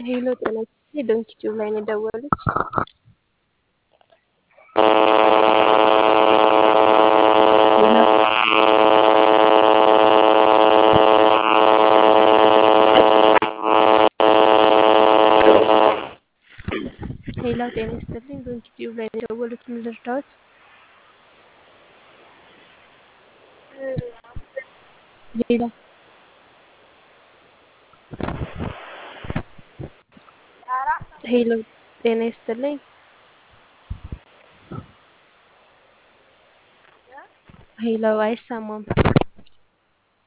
ሄሎ ጤና ይስጥልኝ ዶንኪ ቲዩብ ላይ ነው የደወሉት። ሄሎ ጤና ይስጥልኝ ዶንኪ ቲዩብ ላይ ነው የደወሉት። ምን ልርዳዎት? ሄሎ ሄሎ ጤና ይስጥልኝ ሄሎ አይሰማም።